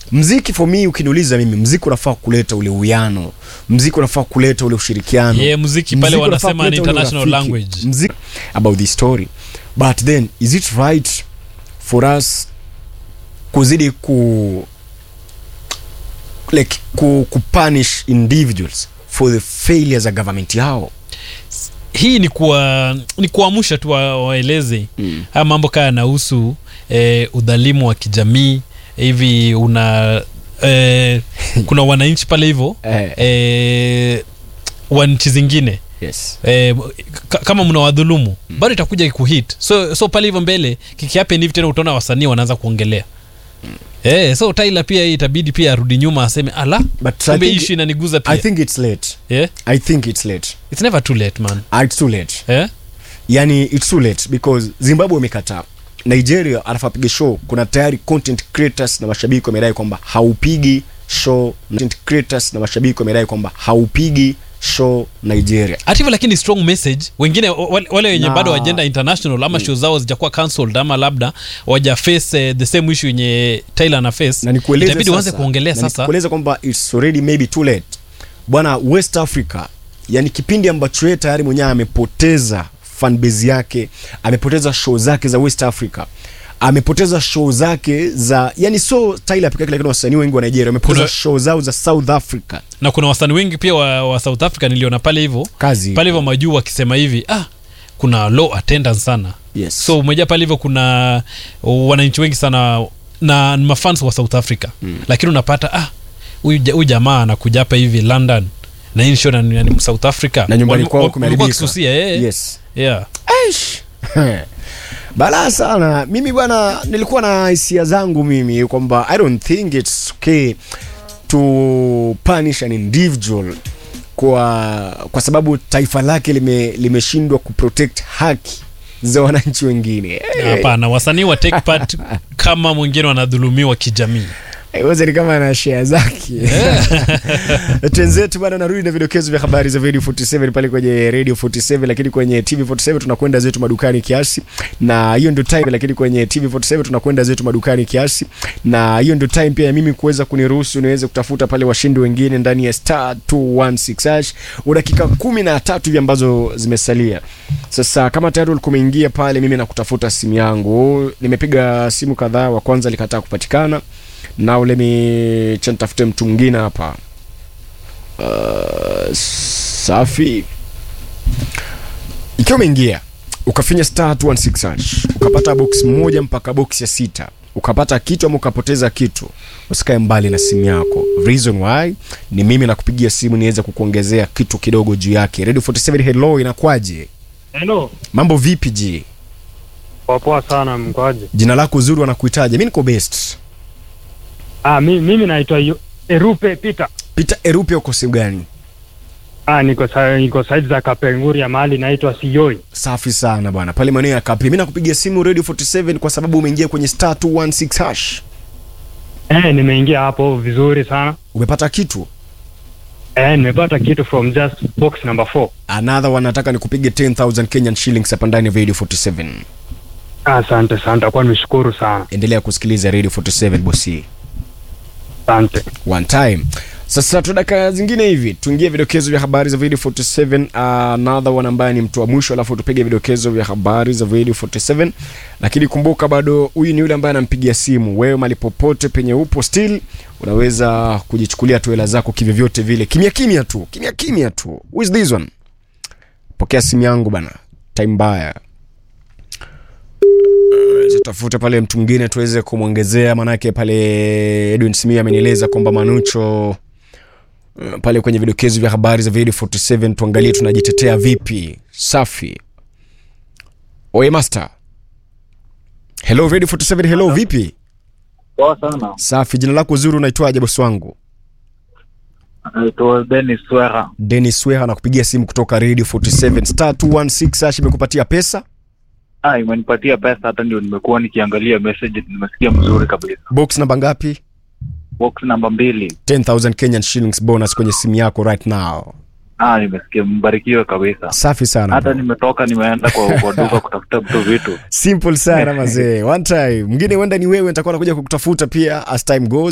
mziki for me ukiniuliza mimi mziki unafaa kuleta ule uwiano mziki unafaa kuleta ule ushirikiano Yeah, muziki pale Mziki unafaa wanasema ni kuleta ule international urafiki. language. mziki about the story but then is it right for us kuzidi ku like ku, kupunish individuals for the failures ya government yao hii ni kuwa ni kuamsha tu wa- waeleze mm. haya mambo kaa yanahusu eh, udhalimu wa kijamii hivi una eh, kuna wananchi pale hivyo eh, eh, wa nchi zingine yes eh, ka- kama mna wadhulumu mm. bado itakuja kuhit so, so pale hivyo mbele kikiapen hivi tena utaona wasanii wanaanza kuongelea Eh, so Tyler pia hii itabidi pia arudi nyuma aseme ala but I kumbe think, ishu inaniguza I pia think it's late yeah? I think it's late it's never too late man Ah, it's too late eh? yani it's too late because zimbabwe imekataa nigeria anafaa piga show kuna tayari content creators na mashabiki wamedai kwamba haupigi show content creators na mashabiki wamedai kwamba haupigi show nigeria hata hivyo lakini strong message wengine wale wale wenye Na- bado wajenda international ama show zao zijakuwa cancelled ama labda waja face eh, the same issue yenye Tyler na face na nikueleze itabidi uanze sasa- kuongelea na sasa nikueleze kwamba it's already maybe too late bwana west africa yani kipindi ambacho yeye tayari mwenyewe amepoteza fanbase yake amepoteza show zake za west africa amepoteza show zake za yani so Tyler pekee yake lakini wasanii wengi wa Nigeria wamepoteza Kuna- show zao za South Africa na kuna wasanii wengi pia wa, wa south africa niliona pale hivyo kazi pale hivyo majuu wakisema hivi ah kuna low attendance sana yes so umejaa pale hivyo kuna wananchi wengi sana na ni mafans wa south africa mm. lakini unapata ah huyu ja- huyu jamaa anakuja hapa hivi london na hii show na ni ni south africa na nyumbani Wal- kwao wal- walikuwa kumeharibika wakisusia eh, yes yeah. Aish. balaa sana mimi bwana nilikuwa na hisia zangu mimi kwamba i don't think its okay to punish an individual kwa kwa sababu taifa lake lime- limeshindwa kuprotect haki za wananchi wengine hapana wasanii wa take part kama mwingine wanadhulumiwa kijamii Iweze ni kama ana share zake twenzetu bana narudi na vidokezo vya habari za radio 47 pale kwenye radio 47 lakini kwenye tv 47 tunakwenda zetu madukani kiasi na hiyo ndio time lakini kwenye tv 47 tunakwenda zetu madukani kiasi na hiyo ndio time pia ya mimi kuweza kuniruhusu niweze kutafuta pale washindi wengine ndani ya star 216 hash dakika kumi na tatu hivi ambazo zimesalia sasa kama tayari ulikuwa umeingia pale mimi nakutafuta simu yangu nimepiga simu kadhaa wa kwanza likataa kupatikana now let me cha nitafute mtu mwingine hapa uh, safi ikiwa umeingia ukafinya star 216 hash, ukapata box moja mpaka box ya sita ukapata kitu ama ukapoteza kitu usikae mbali na simu yako reason why ni mimi nakupigia simu niweze kukuongezea kitu kidogo juu yake radio 47 hello inakwaje Hello. mambo vipi ji Poa poa sana mkwaje? jina lako zuri wanakuitaje mi niko best Ah, mi, mimi naitwa Yu- Erupe Peter. peter erupe uko sehemu gani Ah, niko sa, niko side za Kapenguria mahali naitwa Sioi. safi sana bwana pale maeneo ya kapi mi nakupigia simu radio 47 kwa sababu umeingia kwenye star 216 hash Eh, nimeingia hapo vizuri sana. umepata kitu Eh, nimepata kitu from just box number 4. another one nataka nikupige 10000 kenyan shillings hapa ndani ya radio 47 Asante sana, takuwa nimeshukuru sana. endelea kusikiliza radio 47 bosi Asante. one time sasa tu dakika zingine hivi tuingie vidokezo vya habari za video 47 another one ambaye ni mtu wa mwisho alafu tupige vidokezo vya habari za video 47 lakini kumbuka bado huyu ni yule ambaye anampigia simu wewe mali popote penye upo still unaweza kujichukulia tu hela zako kivyovyote vile kimya kimya tu kimya kimya tu Who is this one pokea simu yangu bana time mbaya tafuta pale mtu mwingine tuweze kumwongezea manake pale edwin smia amenieleza kwamba manucho uh, pale kwenye vidokezo vya habari za video 47 tuangalie tunajitetea vipi safi oye master hello radio 47 hello vipi Poa sana. safi jina lako zuri unaitwaje bosi wangu Naitwa Dennis Wera. denis weha nakupigia simu kutoka radio 47 star 216 hash imekupatia pesa Ah, imenipatia pesa hata ndio nimekuwa nikiangalia message nimesikia mzuri kabisa. box namba ngapi Box namba mbili. 10000 kenyan shillings bonus kwenye simu yako right now Ah, nimesikia mbarikiwe kabisa. safi sana Hata bro. nimetoka nimeenda kwa, kwa duka kutafuta vitu vitu. simple sana mazee one time mwingine huenda ni wewe nitakuwa nakuja kukutafuta pia as time goes